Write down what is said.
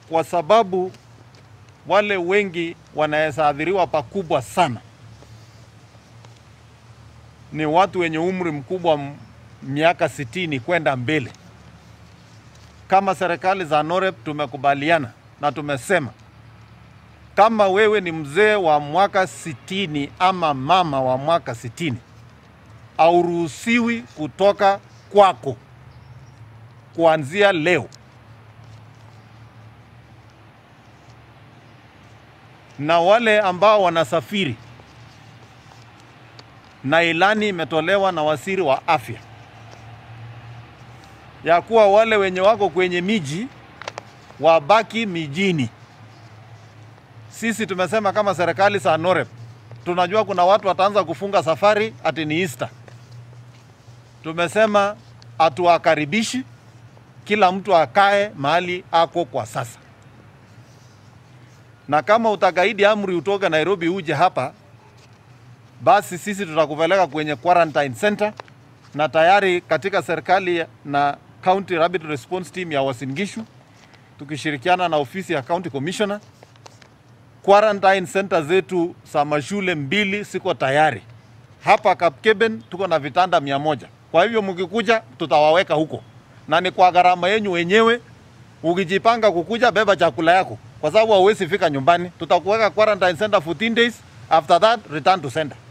kwa sababu wale wengi wanaweza athiriwa pakubwa sana ni watu wenye umri mkubwa, m- miaka sitini kwenda mbele. Kama serikali za NOREP tumekubaliana na tumesema kama wewe ni mzee wa mwaka sitini ama mama wa mwaka sitini hauruhusiwi kutoka kwako kuanzia leo. Na wale ambao wanasafiri, na ilani imetolewa na waziri wa afya ya kuwa wale wenye wako kwenye miji wabaki mijini. Sisi tumesema kama serikali za NOREP, tunajua kuna watu wataanza kufunga safari ati ni Easter. Tumesema hatuwakaribishi, kila mtu akae mahali ako kwa sasa, na kama utakaidi amri utoke Nairobi uje hapa, basi sisi tutakupeleka kwenye quarantine center, na tayari katika serikali na County Rapid Response Team ya Uasin Gishu tukishirikiana na ofisi ya County Commissioner quarantine center zetu za mashule mbili siko tayari. Hapa Kapkeben tuko na vitanda mia moja. Kwa hivyo mkikuja, tutawaweka huko na ni kwa gharama yenyu wenyewe. Ukijipanga kukuja, beba chakula yako, kwa sababu hauwezi fika nyumbani. Tutakuweka quarantine center 14 days, after that return to center.